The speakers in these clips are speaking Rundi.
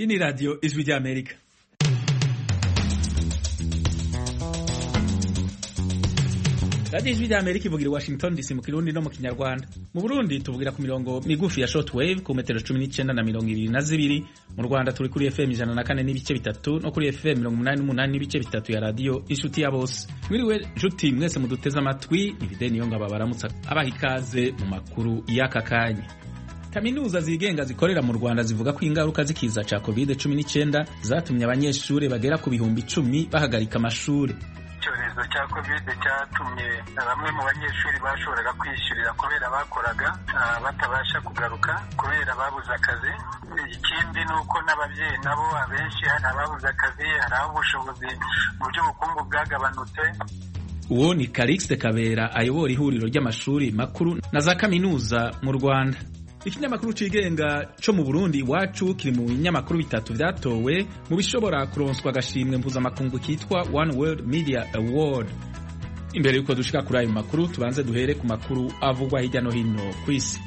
Hii ni Radio Ijwi rya Amerika. Radio Ijwi rya Amerika ivugira i Washington DC mu Kirundi no mu Kinyarwanda. Mu Burundi tuvugira ku mirongo migufi ya shortwave ku metero 19 na mirongo ibiri na zibiri. Mu Rwanda turi kuri FM ijana na kane n'ibice bitatu no kuri FM mirongo umunani n'umunani n'ibice bitatu ya radio Inshuti ya Bose. Mwiriwe juti mwese muduteze amatwi, ni Fidel Niyongabo baramutsa abaha ikaze mu makuru y'aka kanya. Kaminuza zigenga zikorera mu Rwanda zivuga ko ingaruka z'ikiza ca COVID-19 zatumye abanyeshuri bagera ku bihumbi icumi bahagarika amashuri. icyorezo cya kovide cyatumye bamwe mu banyeshuri bashoboraga kwishyurira kubera bakoraga batabasha kugaruka kubera babuze akazi ikindi ni uko n'ababyeyi nabo abenshi hari ababuze akazi hari aho ubushobozi mu by'ubukungu bwagabanutse uwo ni Calixte Kabera ayobora ihuriro ry'amashuri makuru na za kaminuza mu Rwanda ikinyamakuru cigenga co mu Burundi iwacu kiri mu binyamakuru bitatu vyatowe mu bishobora kuronswa agashimwe mpuzamakungu kitwa One World Media Award imbere yuko dushika kuri ayo makuru tubanze duhere ku makuru avugwa hirya no hino kw'isi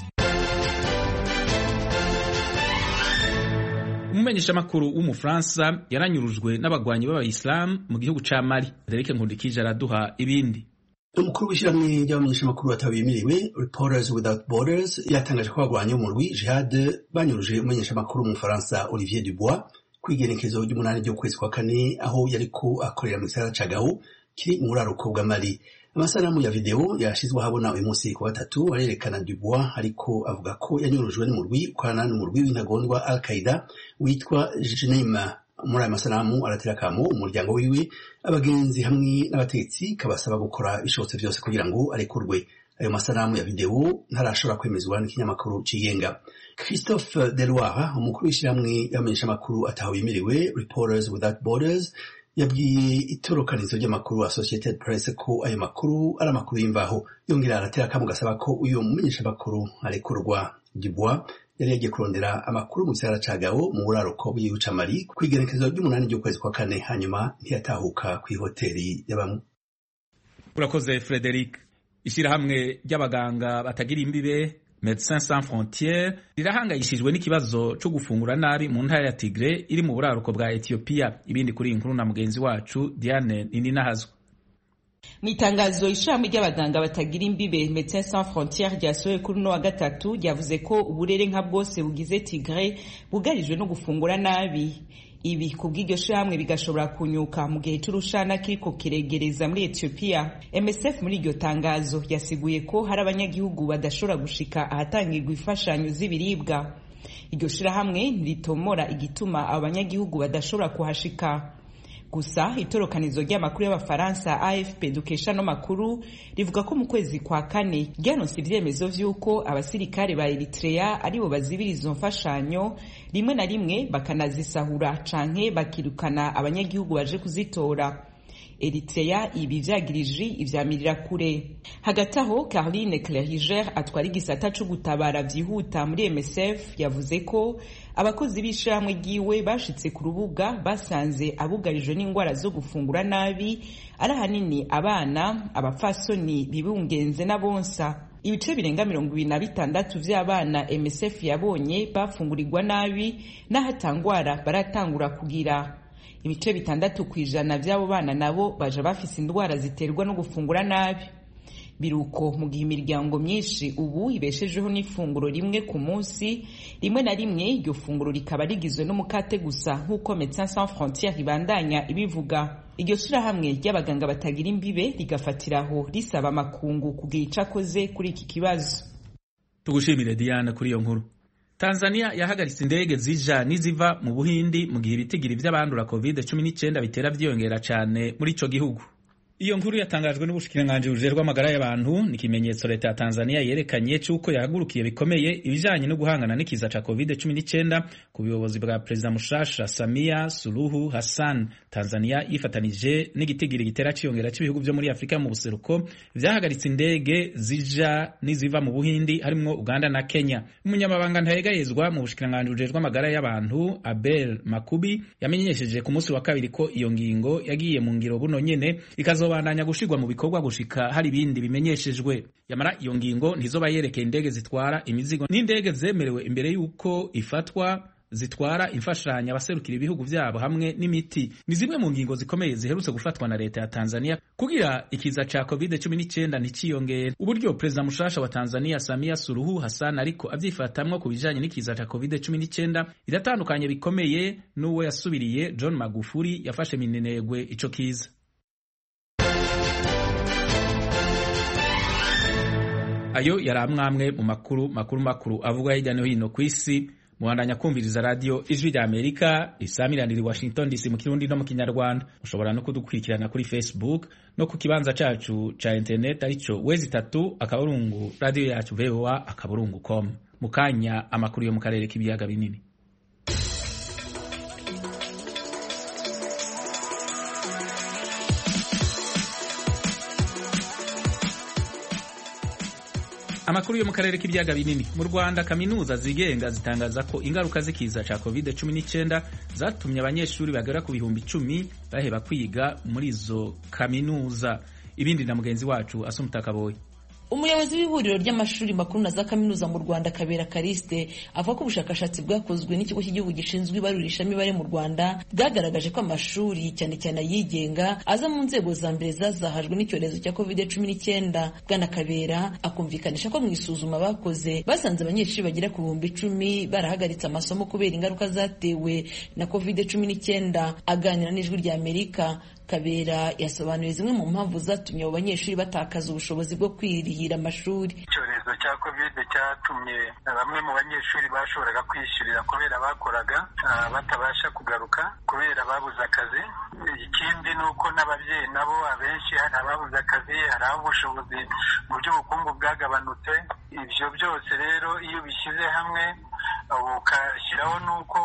umumenyeshamakuru w'umufaransa yaranyurujwe n'abagwanyi b'abayisilamu mu gihugu ca Mali Derek Nkundikije araduha ibindi umukuru w'ishyirahamwe ry'abamenyeshamakuru batabimiriwe Reporters Without Borders yatangaje ko bagwanye umurwi Jihad banyuruje umumenyeshamakuru w'umufaransa Olivier Dubois ku igenekezo ry'umunani ry'ukwezi kwa kane aho yariko akorera mu gisagara ca Gao kiri mu buraruko bwa Mali amasanamu ya video yashizwe ahabona uyu munsi ku gatatu arerekana Dubois ariko avuga ko yanyurujwe n'umurwi ukorana n'umurwi w'intagondwa Al-Qaeda witwa Jnema muri aya masanamu aratera akamo umuryango wiwe abagenzi hamwe n'abategetsi kabasaba gukora ibishobotse byose kugira ngo arekurwe ayo masanamu ya videwo ntarashobora kwemezwa n'ikinyamakuru cigenga christophe deloire umukuru w'ishyirahamwe y'abamenyeshamakuru ataho bemerewe reporters without borders yabwiye itorokanizo ry'amakuru associated press ko ayo makuru ari amakuru y'imvaho yongera aratera akamo gasaba ko uyu mumenyeshamakuru arekurwa dubois yari yagiye kurondera amakuru mu gisagara ca Gao mu buraruko bw'igihugu ca Mali kw'igenekezo ry'umunani ry'ukwezi kwa kane hanyuma ntiyatahuka kw'ihoteri y'abamwe urakoze Frederic ishirahamwe ry'abaganga batagira imbibe Médecins Sans Frontières rirahangayishijwe n'ikibazo co gufungura nabi mu ntara ya Tigre iri mu buraruko bwa Ethiopia ibindi kuri iyi nkuru na mugenzi wacu Diane Nininahazwa mu itangazo ishami ry'abaganga batagira imbibe Médecins Sans Frontières ryasohoye kuri uno wa gatatu ryavuze ko uburere nka bwose bugize Tigre bugarijwe no gufungura nabi ibi kubw'iryo shirahamwe bigashobora kunyuka mu gihe c'urushana kiriko kiregereza muri Ethiopia MSF muri iryo tangazo yasiguye ko hari abanyagihugu badashobora gushika ahatangirwa imfashanyo z'ibiribwa iryo shirahamwe ntiritomora igituma abo banyagihugu badashobora kuhashika gusa itorokanizo ry'amakuru y'abafaransa afp dukesha no makuru rivuga ko mu kwezi kwa kane ryanonse ivyemezo vy'uko abasirikare ba eritrea aribo bazibira izo mfashanyo rimwe na rimwe bakanazisahura canke bakirukana abanyagihugu baje kuzitora Eritrea ibi vyagirije ivyamirira kure hagati aho Caroline Cleriger atwara igisata co gutabara vyihuta muri MSF yavuze ko abakozi b'ishirahamwe ryiwe bashitse ku rubuga basanze abugarijwe n'ingwara zo gufungura nabi ari ahanini abana abapfasoni bibungenze n'abonsa ibice birenga mirongo ibiri na bitandatu vy'abana MSF yabonye bafungurirwa nabi n'ahatangwara baratangura kugira ibice bitandatu ku ijana by'abo bana nabo baje bafise indwara ziterwa no gufungura nabi biruko mu gihe imiryango myinshi ubu ibeshejeho n'ifunguro rimwe ku munsi rimwe na rimwe iryo funguro rikaba rigizwe n'umukate gusa nk'uko Médecins Sans Frontières ribandanya ibivuga iryo shirahamwe ry'abaganga batagira imbibe rigafatiraho risaba amakungu kugira ico akoze kuri iki kibazo tugushimire Diana kuri iyo nkuru Tanzania yahagaritse indege zija n'iziva mu Buhindi mu gihe ibitigiri vy'abandura COVID-19 bitera vyiyongera cane muri ico gihugu. Iyo nkuru yatangajwe n'ubushikiranganji bujejwe amagara y'abantu ni ikimenyetso leta ya Tanzania yerekanye c'uko yahagurukiye bikomeye ibijanye no guhangana n'ikiza ca COVID-19 ku buyobozi bwa Perezida mushasha Samia Suluhu Hassan. Tanzania yifatanije n'igitigiri gitera ciyongera c'ibihugu vyo muri Afrika mu buseruko vyahagaritse indege zija n'iziva mu Buhindi harimwo Uganda na Kenya. Umunyamabanga ntayegayezwa mu bushikiranganji bujejwe amagara y'abantu Abel Makubi yamenyesheje ku munsi wa kabiri ko iyo ngingo yagiye mu ngiro buno nyene ikazo izobandanya gushirwa mu bikorwa gushika hari ibindi bimenyeshejwe yamara iyo ngingo ntizoba yerekeye indege zitwara imizigo n'indege zemerewe imbere y'uko ifatwa zitwara imfashanyo abaserukira ibihugu vyabo hamwe n'imiti ni zimwe mu ngingo zikomeye ziherutse gufatwa na leta ya Tanzania kugira ikiza ca COVID-19 nticiyongere uburyo perezida mushasha wa Tanzania Samia Suluhu Hassan ariko avyifatamwo ku bijanye n'ikiza ca COVID-19 iratandukanye bikomeye n'uwo yasubiriye John Magufuli yafashe minenegwe ico kiza ayo yari amwamwe mu makuru makuru makuru avugwa hirya no hino ku isi muhandanya kumviriza radiyo ijwi rya amerika risamiranira i washington dc mu kirundi no mu kinyarwanda mushobora no kudukurikirana kuri facebook no ku kibanza cacu ca internet arico wezi itatu akaburungu radiyo yacu voa akaburungu com mu kanya amakuru yo mu karere k'ibiyaga binini amakuru yo mu karere k'ibiyaga binini mu rwanda kaminuza zigenga zitangaza ko ingaruka z'ikiza ca covid 19 zatumye abanyeshuri bagera ku bihumbi icumi baheba kwiga muri izo kaminuza ibindi na mugenzi wacu asumutakaboye umuyobozi w'ihuriro ry'amashuri makuru na za kaminuza mu rwanda kabera kariste avuga ko ubushakashatsi bwakozwe n'ikigo cy'igihugu gishinzwe ibarurishamibare mu rwanda bwagaragaje ko amashuri cyane cyane ayigenga aza mu nzego za mbere zazahajwe n'icyorezo cya covid cumi n'icyenda bwana kabera akumvikanisha ko mu isuzuma bakoze basanze abanyeshuri bagera ku bihumbi icumi barahagaritse amasomo kubera ingaruka zatewe na covid cumi n'icyenda aganira n'ijwi rya amerika kabera yasobanuye zimwe mu mpamvu zatumye abo banyeshuri batakaza ubushobozi bwo kwirihira amashuri icyorezo cya kovide cyatumye bamwe mu banyeshuri bashoboraga kwishyurira kubera bakoraga batabasha kugaruka kubera babuze akazi ikindi ni uko n'ababyeyi nabo abenshi hari ababuze akazi hari aho ubushobozi mu by'ubukungu bwagabanutse ibyo byose rero iyo bishyize hamwe ukashyiraho n'uko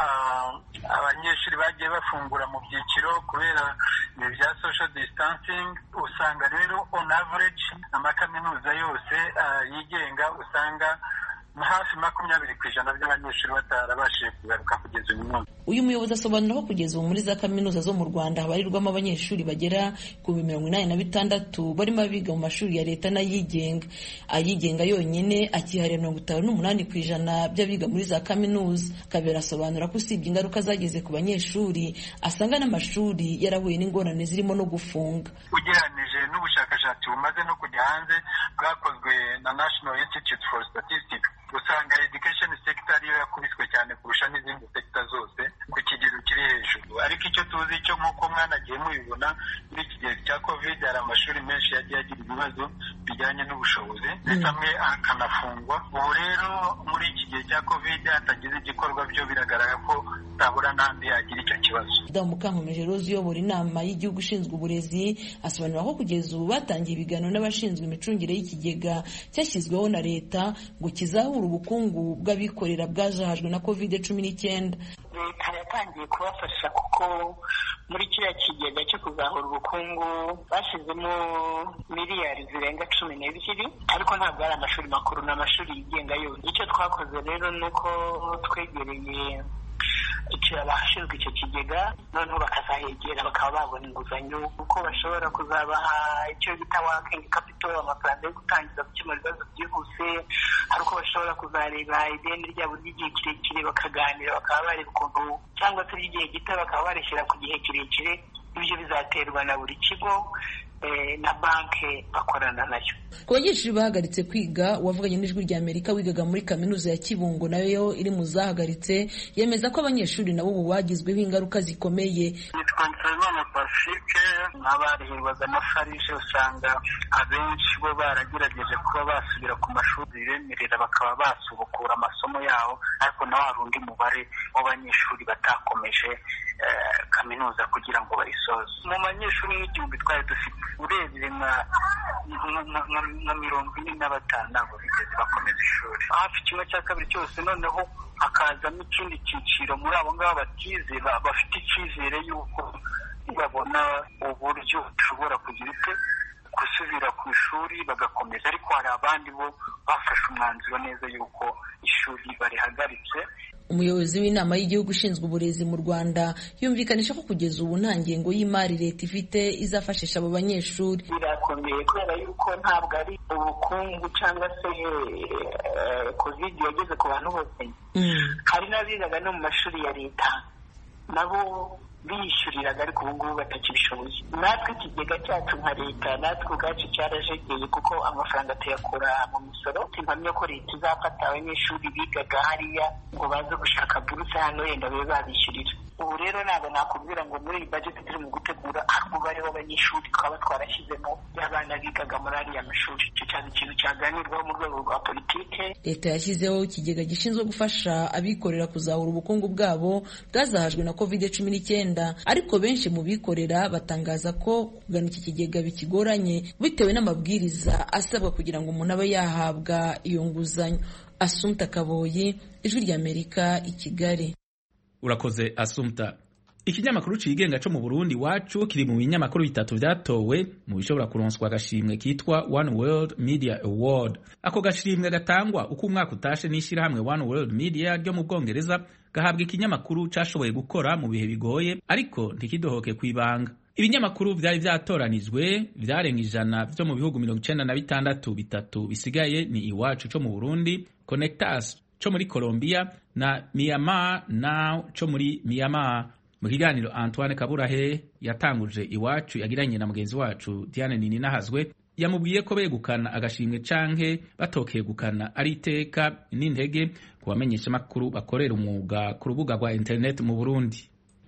abanyeshuri bagiye bafungura mu byiciro kubera ibi bya social distancing usanga rero on average amakaminuza yose yigenga usanga hafi makumyabiri ku ijana by'abanyeshuri batarabashije kugaruka kugeza uyu munsi uyu muyobozi asobanura ko kugeza ubu muri za kaminuza zo mu rwanda habarirwamo abanyeshuri bagera ku mirongo inani na bitandatu barimo abiga mu mashuri ya leta n'ayigenga ayigenga yonyine akihariye mirongo itanu n'umunani ku ijana by'abiga muri za kaminuza kabera asobanura ko usibye ingaruka zageze ku banyeshuri asanga n'amashuri yarahuye n'ingorane zirimo no gufunga ugereranije n'ubushakashatsi bumaze no kujya hanze bwakozwe na national institute for statistics usanga education sector ariyo yakubiswe cyane kurusha n'izindi sector zose ku kigero kiri hejuru ariko icyo tuzi cyo nk'uko mwanagiye mubibona muri iki gihe cya covid hari amashuri menshi yagiye agira ibibazo bijyanye n'ubushobozi ndetse amwe akanafungwa ubu rero muri iki gihe cya covid hatagize igikorwa byo biragaragara ko utabura n'andi yagira icyo kibazo damu mukankomeje rose uyobora inama y'igihugu ishinzwe uburezi asobanura ko kugeza ubu batangiye ibiganiro n'abashinzwe imicungire y'ikigega cyashyizweho na leta ngo kizahure ubukungu bw'abikorera bwajahajwe na covid cumi n'icyenda leta yatangiye kubafasha kuko muri kiriya kigega cyo kuzahura ubukungu bashyizemo miliyari zirenga cumi n'ebyiri ariko ntabwo ari amashuri makuru ni amashuri yigenga yose icyo twakoze rero ni uko twegereye abashinzwe icyo kigega noneho bakazahegera bakaba babona inguzanyo kuko bashobora kuzabaha icyo bita wakingi kapito amafaranga yo gutangiza gukemura ibibazo byihuse hari uko bashobora kuzareba ideni ryabo ry'igihe kirekire bakaganira bakaba bareba ukuntu cyangwa se ry'igihe gito bakaba barishyira ku gihe kirekire ibyo bizaterwa na buri kigo na banki bakorana nayo ku banyeshuri bahagaritse kwiga uwavuganye n'ijwi rya amerika wigaga muri kaminuza ya kibungo nayo iri mu zahagaritse yemeza ko abanyeshuri nabo ubu bagizweho ingaruka zikomeye nitwa nsabimana pacifique n'abarihirwaga na farije usanga abenshi bo baragerageje kuba basubira ku mashuri bibemerera bakaba basubukura amasomo yabo ariko na wa rundi mubare w'abanyeshuri batakomeje kaminuza kugira ngo bayisoze mu banyeshuri nk'igihumbi twari dufite urebye nka mirongo ine na batanu ntabwo bigeze bakomeza ishuri hafi kimwe cya kabiri cyose noneho hakazamo ikindi cyiciro muri abo ngabo batize bafite icyizere y'uko babona uburyo bushobora kugira ute gusubira ku ishuri bagakomeza ariko hari abandi bo bafashe umwanzuro neza y'uko ishuri barihagaritse umuyobozi w'inama y'igihugu ishinzwe uburezi mu rwanda yumvikanisha ko kugeza ubu nta ngengo y'imari leta ifite izafashisha abo banyeshuri birakomeye kubera yuko ntabwo ari ubukungu cyangwa se covid yageze ku bantu bose hari n'abigaga no mu mashuri ya leta nabo biyishyuriraga ariko ubu ngubu batakibishoboye natwe ikigega cyacu nka leta natwe ubwacu cyarajegeye kuko amafaranga tuyakura mu misoro simpamya ko leta izafata abanyeshuri bigaga hariya ngo baze gushaka buruse hano yenda babe babishyurira ubu rero ntabwo nakubwira ngo muri iyi bajeti turi mu gutegura hari umubare w'abanyeshuri twaba twarashyizemo y'abana bigaga muri ariya mashuri icyo cyane ikintu cyaganirwaho mu rwego rwa politike leta yashyizeho ikigega gishinzwe gufasha abikorera kuzahura ubukungu bwabo bwazahajwe na covid cumi n'icyenda ariko benshi mu bikorera batangaza ko kugana iki kigega bikigoranye bitewe n'amabwiriza asabwa kugira ngo umuntu abe yahabwa iyo nguzanyo asumta kaboyi ijwi ry'amerika i kigali urakoze asumta ikinyamakuru cigenga co mu burundi wacu kiri mu binyamakuru bitatu vyatowe mu bishobora kuronswa agashimwe kitwa one world media award ako gashimwe gatangwa uko umwaka utashe n'ishirahamwe one world media ryo mu bwongereza gahabwa ikinyamakuru cashoboye gukora mu bihe bigoye ariko ntikidohoke kwibanga ibinyamakuru vyari vyatoranijwe vyarenga ijana vyo mu bihugu mirongo icenda na bitandatu bitatu bisigaye ni iwacu co mu burundi connectas co muri colombia na myanmar now co muri myanmar mu kiganiro antoine kaburahe yatanguje iwacu yagiranye na mugenzi wacu diane nini nahazwe yamubwiye ko begukana agashimwe canke batokegukana ari iteka n'intege ku bamenyeshamakuru bakorera umwuga ku rubuga rwa interineti mu burundi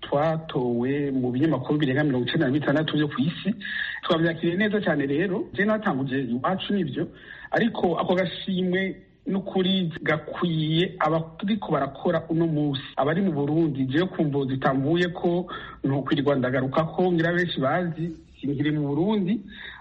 twatowe mu binyamakuru birenga mirongo icenda na bitandatu vyo ku isi twavyakiriye neza cyane rero je natanguje iwacu nivyo ariko ako gashimwe n'ukuri gakwiye abariko barakora uno musi abari mu burundi jewe kumvo zitamvuye ko ntukwirirwa ndagaruka ko ngira benshi bazi sinkiri mu burundi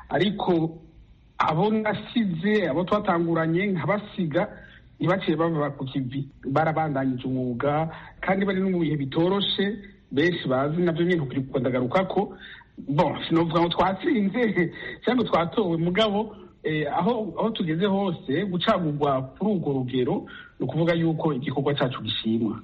ariko abo nasize abo twatanguranye nkabasiga ntibaciye bava ku kivi barabandanyije umwuga kandi bari no mu bihe bitoroshe benshi bazi navyo nyene ntukwirirwa ndagaruka ko bon sinovuga ngo twatsinze cyangwa twatowe mugabo aho aho tugeze hose gucagurwa kuri urwo rugero ni ukuvuga yuko igikorwa cyacu gishimwa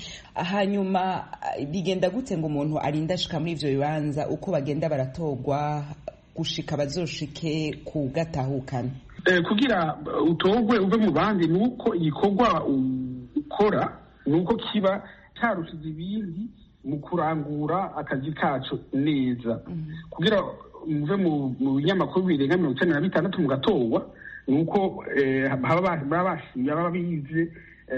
hanyuma bigenda gute ngo umuntu arinde ashika muri ivyo bibanza uko bagenda baratorwa gushika bazoshike ku gatahukana kugira utogwe uve mu bandi ni uko igikorwa ukora ni uko kiba carushize ibindi mu kurangura akazi kacu neza kugira muve mu binyamakuru birenga mirongo icenda na bitandatu mugatorwa ni uko baba bize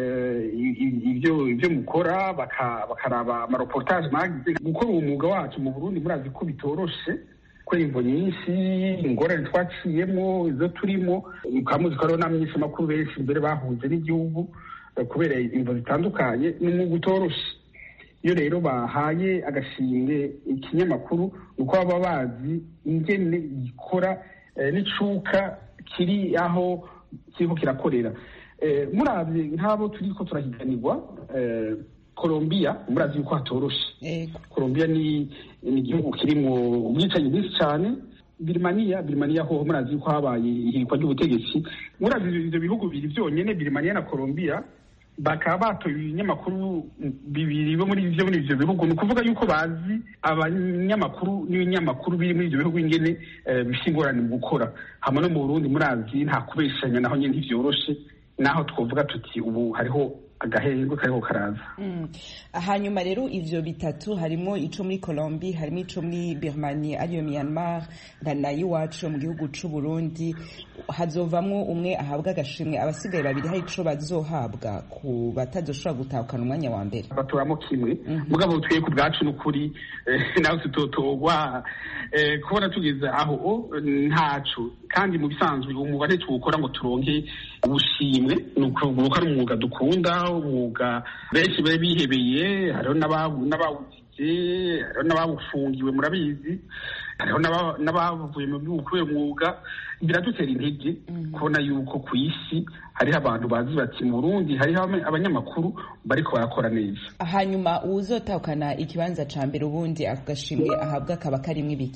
ibyo mukora bakaraba amareportage mwagize gukora uwo mwuga wacu mu burundi murazi ko bitoroshe kubera imvo nyinshi ingorane twaciyemo izo turimo mukaba muzi ko hariho n'abamenyeshamakuru benshi mbere bahunze n'igihugu kubera imvo zitandukanye ni umwuga utoroshe iyo rero bahaye agashimwe ikinyamakuru ni uko baba bazi ingene gikora n'icuka kiri aho kiriko kirakorera murabye nk'abo turiko turahiganirwa colombia murazi yuko hatoroshe colombia ni igihugu kirimwo ubwicanyi bwinshi cyane birimaniya birimaniya ho murazi yuko habaye ihirikwa ry'ubutegetsi murazi ivyo bihugu bibiri vyonyene birimaniya na colombia bakaba batoye ibinyamakuru bibiri bo muri ivyo muri ivyo bihugu ni ukuvuga yuko bazi abanyamakuru n'ibinyamakuru biri muri ivyo bihugu ingene bifite ingorane mu gukora hamwe no mu burundi murazi nta kubeshanya naho nyene ntivyoroshe naho twovuga tuti ubu hariho agahengwe kariho karaza hanyuma rero ivyo bitatu harimo ico muri Colombie harimo ico muri Birmania ariyo Myanmar na iwacu mu gihugu c'u Burundi hazovamwo umwe ahabwa agashimwe abasigaye babiri hari ico bazohabwa ku batazoshobora gutahukana umwanya wa mbere batoramo kimwe mugabo twiye ku bwacu n'ukuri nawe tutotorwa kubona tugeze aho ntaco kandi mu bisanzwe umwuga ntituwukora ngo turonke ubushimwe ni ukuvuga ari umwuga dukunda umwuga benshi bari bihebeye hariho n'abawugize hariho n'abawufungiwe murabizi hariho n'abavuye mu gihugu kubera umwuga biradutera intege kubona yuko ku isi hariho abantu bazi bati mu burundi hariho abanyamakuru bariko barakora neza hanyuma uwuzotahukana ikibanza ca mbere ubundi ako gashimwe ahabwa kaba karimwo ibiki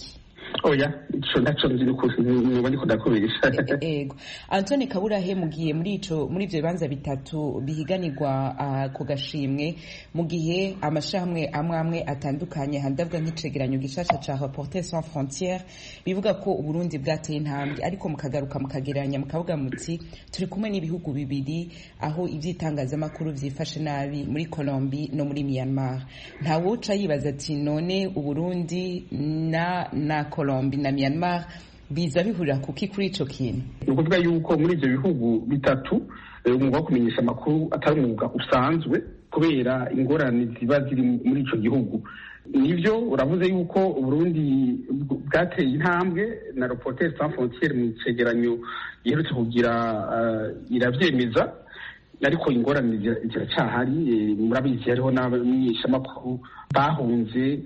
oya ico naco nzi n'ukuri nuba ndiko ndakubesha ego antoni kaburahe mugiye muri ico muri ivyo bibanza bitatu bihiganirwa uh, ku gashimwe mu gihe amashirahamwe amwe amwe atandukanye handavuga nk'icegeranyo gishasha ca reporter sans frontiere bivuga ko uburundi bwateye intambwe ariko mukagaruka mukagereranya mukavuga muti turi kumwe n'ibihugu bibiri aho ivy'itangazamakuru vyifashe nabi muri Colombie no muri Myanmar ntawuca yibaza ati none uburundi na na Colombie na Myanmar biza bihurira kuki kuri ico kintu ni ukuvuga yuko muri ivyo bihugu bitatu umwuga wo kumenyesha amakuru atari umwuga usanzwe kubera ingorane ziba ziri muri ico gihugu nivyo uravuze yuko uburundi bwateye intambwe na reporter sans frontiere mu cegeranyo giherutse kugira iravyemeza ariko ingorane ziracyahari murabizi hariho n'abamenyeshamakuru bahunze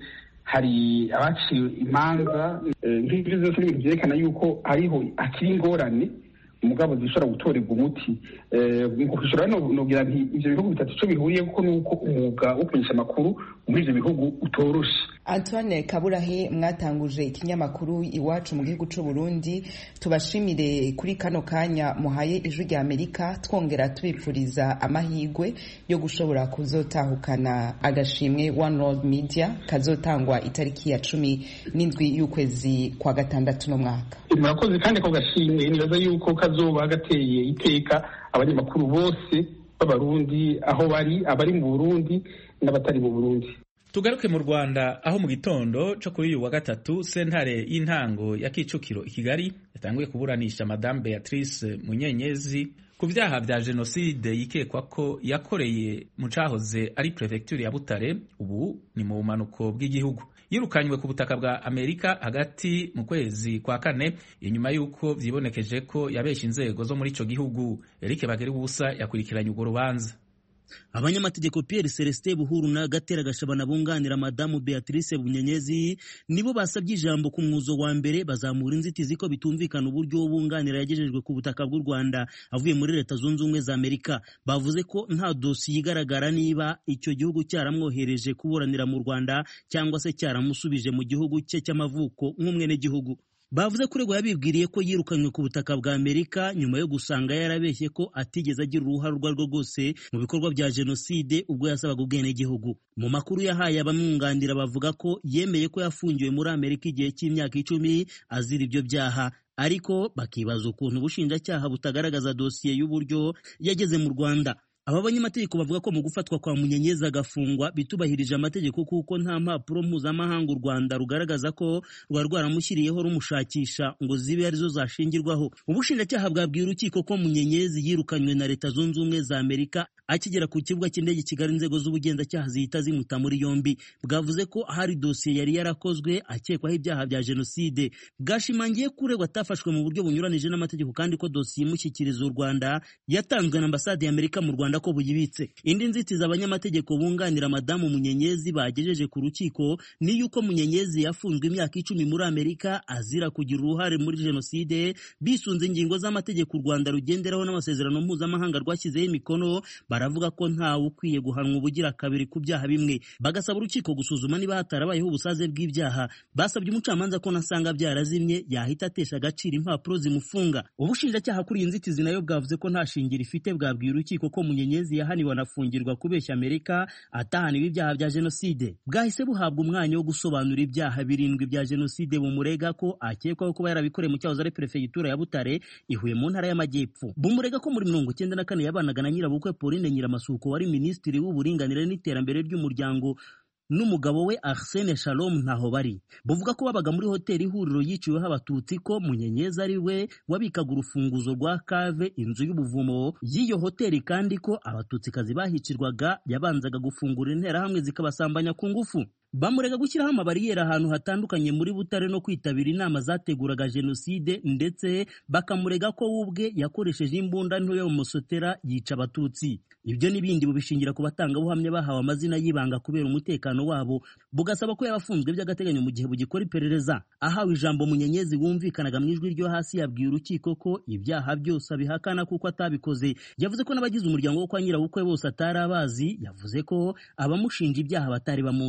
hari abaciwe imanza nk'ibyo byose ni ibintu byerekana yuko hariho hakiri ingorane umugabo zishobora gutorerwa umuti gushora nogira nti ivyo bihugu bitatu ico bihuriye kuko nuko umwuga wo kumenyesha amakuru muri ivyo bihugu utoroshe antoine kaburahe mwatanguje ikinyamakuru iwacu mu gihugu c'u burundi tubashimire kuri kano kanya muhaye ijwi rya amerika twongera tubipfuriza amahigwe yo gushobora kuzotahukana agashimwe one world media kazotangwa itariki ya cumi n'indwi y'ukwezi kwa gatandatu no mwaka murakoze kandi ko gashimwe nibaza yuko kazoba gateye iteka abanyamakuru bose b'abarundi aho bari abari mu burundi n'abatari mu burundi tugaruke mu rwanda aho mu gitondo cyo kuri uyu wa gatatu sentare y'intango ya kicukiro i kigali yatanguye kuburanisha madamu beatrice munyenyezi ku byaha bya jenoside yikekwa ko yakoreye mu cahoze ari perefegitura ya butare ubu ni mu bumanuko bw'igihugu yirukanywe ku butaka bwa amerika hagati mu kwezi kwa kane inyuma y'uko vyibonekeje ko yabesha inzego zo muri ico gihugu eric bageribusa yakurikiranye urwo rubanza abanyamategeko Pierre Celestin Buhuru na Gatera Gashabana bunganira madamu Beatrice Bunyenyezi nibo basabye ijambo ku mwuzo wa mbere bazamura inzitizi ko bitumvikana uburyo bunganira yagejejwe ku butaka bw'u Rwanda avuye muri leta zunze ubumwe za Amerika bavuze ko nta dosiye igaragara niba icyo gihugu cyaramwohereje kuburanira mu Rwanda cyangwa se cyaramusubije mu gihugu cye cy'amavuko nk'umwenegihugu bavuze ko uregwa yabibwiriye ko yirukanywe ku butaka bwa amerika nyuma yo gusanga yarabeshye ko atigeze agira uruhare urwo arirwo rwose mu bikorwa bya jenoside ubwo yasabaga ubwenegihugu mu makuru yahaye abamwunganira bavuga ko yemeye ko yafungiwe muri amerika igihe cy'imyaka icumi azira ibyo byaha ariko bakibaza ukuntu ubushinjacyaha butagaragaza dosiye y'uburyo yageze mu rwanda aba banyamategeko bavuga ko mu gufatwa kwa munyenyezi agafungwa bitubahirije amategeko kuko nta mpapuro mpuzamahanga u rwanda rugaragaza ko ruba rwaramushyiriyeho rumushakisha ngo zibe arizo zashingirwaho ubushinjacyaha bwabwiye urukiko ko munyenyezi yirukanywe na leta zunze ubumwe za amerika akigera ku kibuga cy'indege kigali inzego z'ubugenzacyaha zihita zimuta muri yombi bwavuze ko hari dosiye yari yarakozwe akekwaho ibyaha bya jenoside bwashimangiye ko uregwa atafashwe mu buryo bunyuranije n'amategeko kandi ko dosiye imushyikiriza u rwanda yatanzwe na ambasade ya amerika mu rwanda ko buyibitse indi nzitizi abanyamategeko bunganira madamu munyenyezi bagejeje ku rukiko ni yuko munyenyezi yafunzwe imyaka icumi muri amerika azira kugira uruhare muri jenoside bisunze ingingo z'amategeko u rwanda rugenderaho n'amasezerano mpuzamahanga rwashyizeho imikono baravuga ko ntawe ukwiye guhanwa ubugira kabiri ku byaha bimwe bagasaba urukiko gusuzuma niba hatarabayeho ubusaze bw'ibyaha basabye umucamanza ko nasanga byarazimye yahita atesha agaciro impapuro zimufunga ubushinjacyaha kuri iyi nzitizi nayo bwavuze ko nta shingiro ifite bwabwiye urukiko ko munyenyezi yahaniwe anafungirwa kubeshya amerika atahaniwe ibyaha bya jenoside bwahise buhabwa umwanya wo gusobanura ibyaha birindwi bya jenoside bumurega ko akekwaho kuba yarabikoreye mu cyahoze ari perefegitura ya butare ihuye mu ntara y'amajyepfo bumurega ko muri mirongo icyenda na kane yabanaga na nyirabukwe pauline nyiramasuko wari minisitiri w'uburinganire n'iterambere ry'umuryango n'umugabo we Arsene Shalom ntaho bari buvuga ko babaga muri hoteli ihuriro yiciweho abatutsi ko munyenyezi ari we wabikaga urufunguzo rwa kave inzu y'ubuvumo y'iyo hoteli kandi ko abatutsikazi bahicirwaga yabanzaga gufungura interahamwe zikabasambanya ku ngufu bamurega gushyiraho amabariyeri ahantu hatandukanye muri butare no kwitabira inama zateguraga jenoside ndetse bakamurega ko we ubwe yakoresheje imbunda nto yo musotera yica abatutsi ibyo n'ibindi bubishingira ku batangabuhamya bahawe amazina y'ibanga kubera umutekano wabo bugasaba ko yabafunzwe by'agateganyo mu gihe bugikora iperereza ahawe ijambo munyenyezi wumvikanaga mu ijwi ryo hasi yabwiye urukiko ko ibyaha byose abihakana kuko atabikoze yavuze ko n'abagize umuryango wo kwa nyirabukwe bose atari abazi yavuze ko abamushinja ibyaha batari bamuzi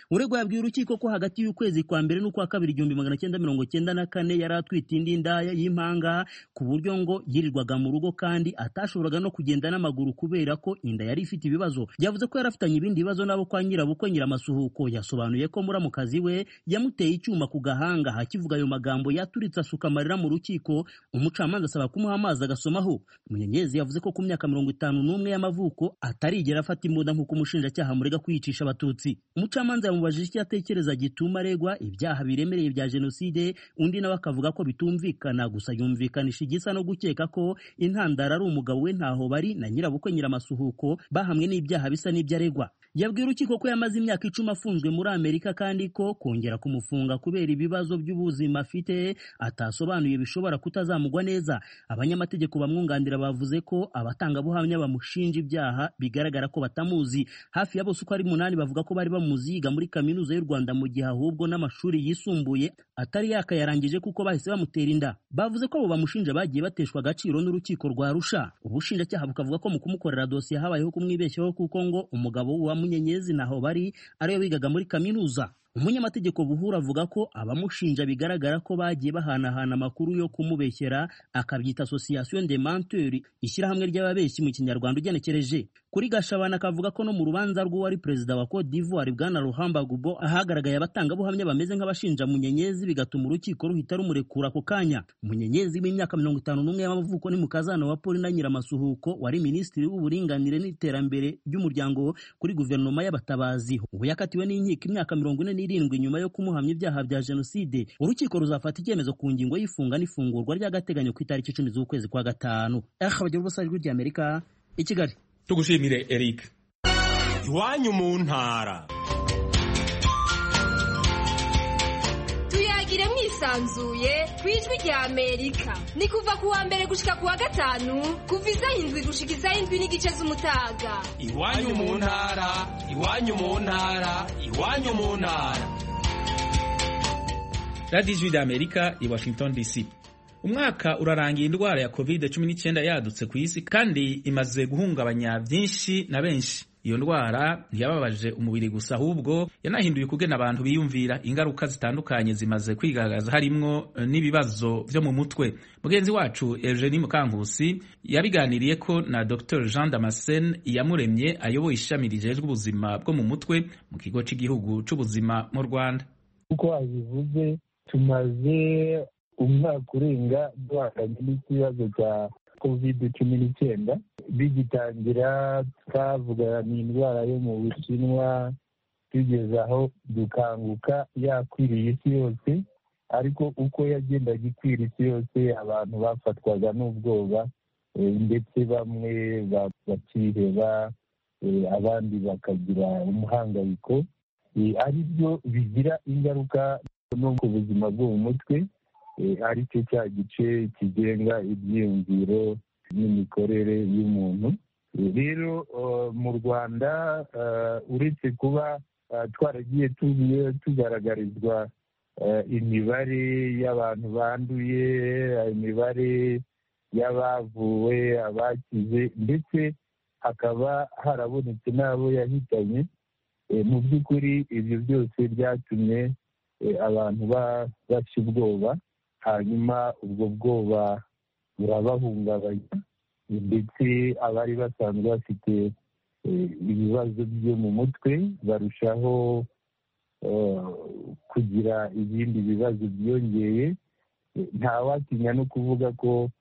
uregwa yabwiye urukiko ko hagati y'ukwezi kwa mbere n'ukwa kabiri igihumbi magana cyenda mirongo cyenda na kane yari atwite indi ndaya y'impanga ku buryo ngo yirirwaga mu rugo kandi atashoboraga no kugenda n'amaguru kubera ko inda yari ifite ibibazo yavuze ko yari afitanye ibindi bibazo n'abo kwa nyirabukwe nyiramasuhuko yasobanuye ko muramukazi we yamuteye icyuma ku gahanga hakivuga ayo magambo yaturitse asuka amarira mu rukiko umucamanza asaba kumuha amazi agasomaho munyenyezi yavuze ko ku myaka mirongo itanu n'umwe y'amavuko atarigera afata imbunda nk'uko umushinjacyaha murega kwiyicisha abatutsi umucamanza yamubajije icyo atekereza gituma aregwa ibyaha biremereye bya jenoside undi nawe akavuga ko bitumvikana gusa yumvikanisha igisa no gukeka ko intandaro ari umugabo we ntaho bari na nyirabukwe nyiramasuhuko bahamwe n'ibyaha bisa n'ibyo aregwa yabwiye urukiko ko yamaze imyaka icumi afunzwe muri amerika kandi ko kongera kumufunga kubera ibibazo by'ubuzima afite atasobanuye bishobora kutazamugwa neza abanyamategeko bamwunganira bavuze ko abatangabuhamya bamushinja ibyaha bigaragara ko batamuzi hafi ya bose uko ari munani bavuga ko bari bamuzi yiga muri kaminuza y'u rwanda mu gihe ahubwo n'amashuri yisumbuye atari yakayarangije kuko bahise bamutera inda bavuze ko abo bamushinja bagiye bateshwa agaciro n'urukiko rwa rusha ubushinjacyaha bukavuga ko mu kumukorera dosiye habayeho kumwibeshyaho kuko ngo umugabo wa munyenyezi naho bari ariwe wigaga muri kaminuza umunyamategeko buhura avuga ko abamushinja bigaragara ko bagiye bahanahana amakuru yo kumubeshyera akabyita association de menteurs ishyirahamwe ry'ababeshyi mu kinyarwanda ugenekereje kuri gashabana akavuga ko no mu rubanza rw'uwari perezida wa Cote d'Ivoire bwana Ruhamba Gubo ahagaragaye abatangabuhamya bameze nk'abashinja munyenyezi bigatuma urukiko ruhita rumurekura ako kanya munyenyezi w'imyaka mirongo itanu n'umwe y'amavuko ni mukazana wa Paulina Nyiramasuhuko wari minisitiri w'uburinganire n'iterambere ry'umuryango kuri guverinoma y'abatabazi ubu yakatiwe n'inkiko imyaka mirongo ine n'irindwi nyuma yo kumuhamya ibyaha bya jenoside urukiko ruzafata icyemezo ku ngingo y'ifunga n'ifungurwa ry'agateganyo ku itariki icumi z'ukwezi kwa gatanu eh bagira ubusa ijwi ry'amerika i kigali tugushimire eric iwanyu mu ntara tuyagire mwisanzuye ku ijwi rya amerika ni kuva ku wa mbere gushika ku wa gatanu kuva izaho indwi gushika izaho indwi n'igice z'umutaga iwanyu mu ntara iwanyu mu ntara iwanyu mu ntara radiyo ijwi rya amerika i washington dc umwaka urarangiye indwara ya covid 19 yadutse ku isi kandi imaze guhungabanya byinshi na benshi iyo ndwara ntiyababaje umubiri gusa ahubwo yanahinduye ukugena abantu biyumvira ingaruka zitandukanye zimaze kwigaragaza harimwo n'ibibazo byo mu mutwe mugenzi wacu Eugenie Mukankusi yabiganiriye ko na Dr Jean Damascene Iyamuremye ayoboye ishami rijejwe ubuzima bwo mu mutwe mu kigo cy'igihugu cy'ubuzima mu Rwanda uko wabivuze tumaze umwaka urenga duhanganye n'ikibazo cya kovide cumi n'icyenda bigitangira twavuga ni indwara yo mu bushinwa tugeze aho dukanguka yakwiriye isi yose ariko uko yagendaga ikwira isi yose abantu bafatwaga n'ubwoba ndetse bamwe bakiheba abandi bakagira umuhangayiko ari byo bigira ingaruka no ku buzima bwo mu mutwe ari cyo cya gice kigenga ibyiyumviro n'imikorere y'umuntu rero mu rwanda uretse kuba twaragiye tugaragarizwa imibare y'abantu banduye imibare y'abavuwe abakize ndetse hakaba harabonetse n'abo yahitanye mu by'ukuri ibyo byose byatumye abantu bashya ubwoba hanyuma ubwo bwoba burabahungabanya ndetse abari basanzwe bafite ibibazo byo mu mutwe barushaho kugira ibindi bibazo byiyongeye ntawatinya no kuvuga ko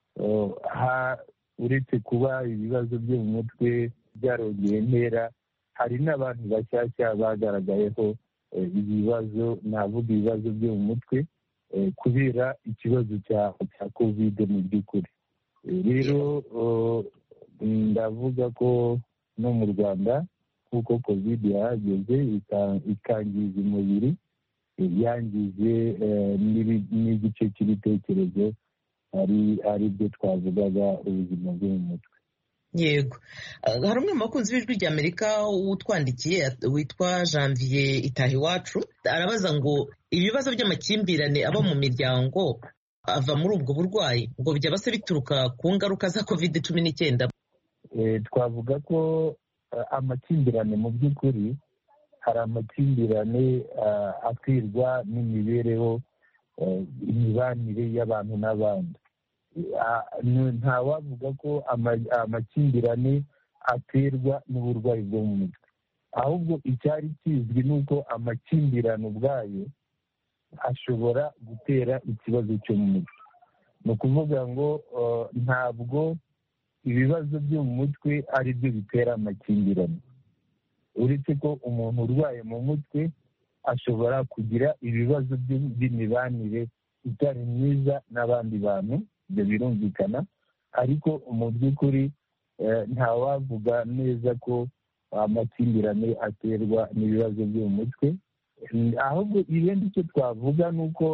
uretse kuba ibibazo byo mu mutwe byarongeye intera hari n'abantu bashyashya bagaragayeho ibibazo navuga ibibazo byo mu mutwe kubera ikibazo cya kovide mu by'ukuri rero ndavuga ko no mu rwanda kuko kovide yahageze ikangiza umubiri yangije n'igice cy'ibitekerezo ari byo twavugaga ubuzima bwo mu mutwe yego hari umwe mu bakunzi b'ijwi rya amerika utwandikiye witwa janvier itahiwacu arabaza ngo ibibazo by'amakimbirane aba mu miryango ava muri ubwo burwayi ngo byaba se bituruka ku ngaruka za kovide cumi n'icyenda twavuga ko amakimbirane mu by'ukuri hari amakimbirane akwirwa n'imibereho imibanire y'abantu n'abandi ntawavuga ko amakimbirane aterwa n'uburwayi bwo mu mutwe ahubwo icyari kizwi ni uko amakimbirane ubwayo ashobora gutera ikibazo cyo mu mutwe ni ukuvuga ngo ntabwo ibibazo byo mu mutwe ari byo bitera amakimbirane uretse ko umuntu urwaye mu mutwe ashobora kugira ibibazo by'imibanire itari myiza n'abandi bantu ibyo birumvikana ariko mu by'ukuri ntawavuga neza ko amakimbirane aterwa n'ibibazo byo mu mutwe ahubwo ibindi icyo twavuga ni uko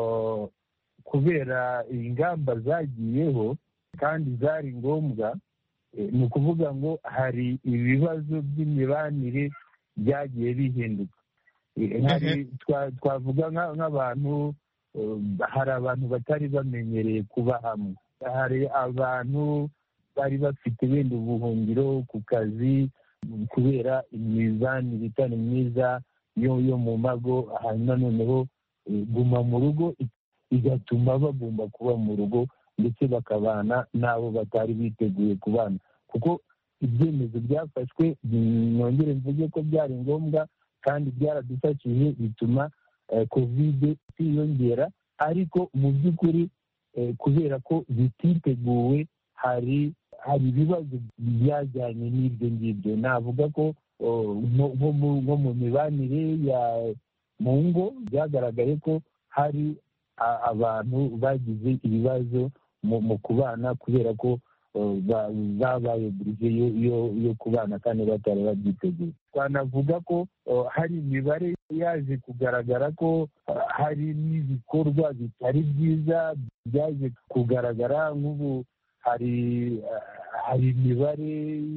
kubera ingamba zagiyeho kandi zari ngombwa ni ukuvuga ngo hari ibibazo by'imibanire byagiye bihinduka twavuga nk'abantu hari abantu batari bamenyereye kuba hamwe hari abantu bari bafite wenda ubuhungiro ku kazi kubera imibanire itari myiza yo mu mago hanyuma noneho guma mu rugo igatuma bagomba kuba mu rugo ndetse bakabana n'abo batari biteguye kubana kuko ibyemezo byafashwe nongere mvuge ko byari ngombwa kandi byaradufashije bituma kovide itiyongera ariko mu by'ukuri kubera ko bititeguwe hari hari ibibazo byajyanye n'ibyo ngibyo navuga ko nko mu mibanire ya mu ngo byagaragaye ko hari abantu bagize ibibazo mu kubana kubera ko babaye burije yo kubana kandi batari babyiteguye twanavuga ko hari imibare yaje kugaragara ko hari n'ibikorwa bitari byiza byaje kugaragara nk'ubu hari hari imibare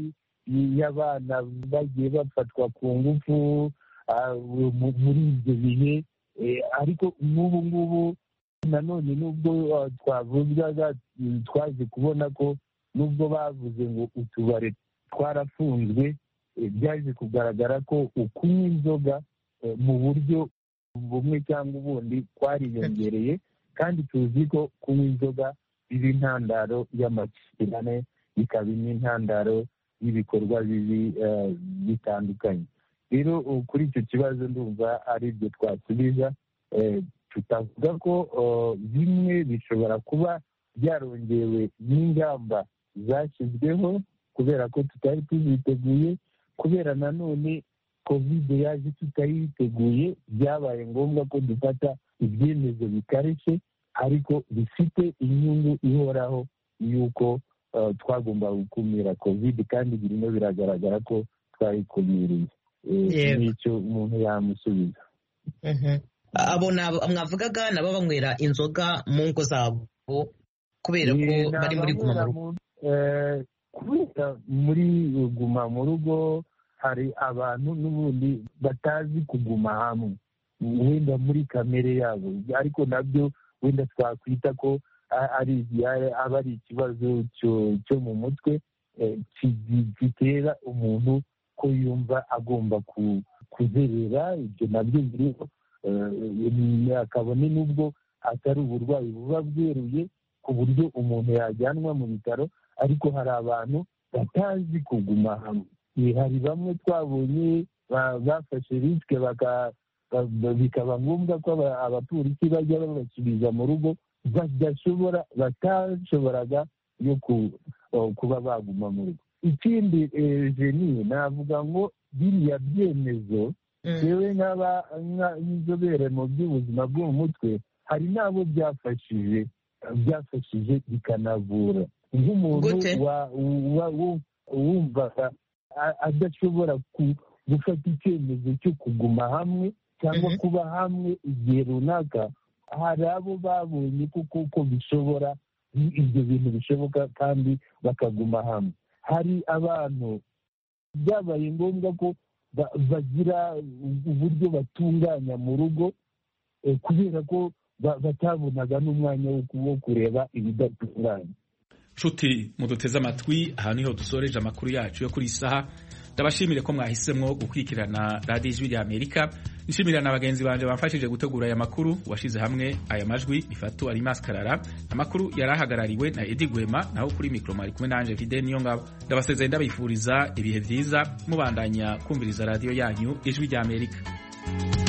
y'abana bagiye bafatwa ku ngufu muri ibyo bihe ariko nk'ubu ngubu nanone nubwo twavugaga twaje kubona ko nubwo bavuze ngo utubari twarafunzwe byaje kugaragara ko ukunywa inzoga mu buryo bumwe cyangwa ubundi twariyongereye kandi tuzi ko kunywa inzoga biba intandaro y'amakimbirane bikaba n'intandaro y'ibikorwa bibi bitandukanye rero kuri icyo kibazo ndumva ari byo twasubiza tutavuga ko bimwe bishobora kuba byarongewe n'ingamba zashyizweho kubera ko tutari tuziteguye kubera nanone kovide yaje tutayiteguye byabaye ngombwa ko dufata ibyemezo bikarishye ariko bifite inyungu ihoraho y'uko twagomba gukumira kovide kandi birimo biragaragara ko twayikumiriye n'icyo umuntu yamusubiza abo mwavugaga nabo banywera inzoga mu ngo zabo kubera ko bari muri guma mu rugo kubera muri guma mu rugo hari abantu n'ubundi batazi kuguma hamwe wenda muri kamere yabo ariko nabyo wenda twakwita ko ari aba ari ikibazo cyo mu mutwe gitera umuntu ko yumva agomba kuzerera ibyo nabyo biriho kabone n'ubwo atari uburwayi buba bweruye ku buryo umuntu yajyanwa mu bitaro ariko hari abantu batazi kuguma hamwe hari bamwe twabonye bafashe risike bikaba ngombwa ko abapolisi bajya babasubiza mu rugo badashobora batashoboraga yo kuba baguma mu rugo ikindi jeni navuga ngo biriya byemezo yewe nk'inzobere mu by'ubuzima bwo mu mutwe hari n'abo byafashije byafashije bikanavura nk'umuntu wumvaga adashobora gufata icyemezo cyo kuguma hamwe cyangwa kuba hamwe igihe runaka hari abo babonye kuko ko bishobora ibyo bintu bishoboka kandi bakaguma hamwe hari abantu byabaye ngombwa ko bagira uburyo batunganya mu rugo kubera ko batabonaga n'umwanya wo kureba ibidatunganye nshuti muduteze amatwi aha niho dusoreje amakuru yacu yo kuri iyi saha ndabashimire ko mwahisemwo gukurikirana radiyo ijwi rya amerika nshimira na bagenzi banje bamfashije gutegura aya makuru washize hamwe aya majwi bifatu ari maskarara amakuru yari ahagarariwe na edi gwema naho kuri mikoro mwari kumwe nanje vide niyo ngabo ndabasezeye ndabifuriza ibihe vyiza mubandanya kumviriza radiyo yanyu ijwi rya amerika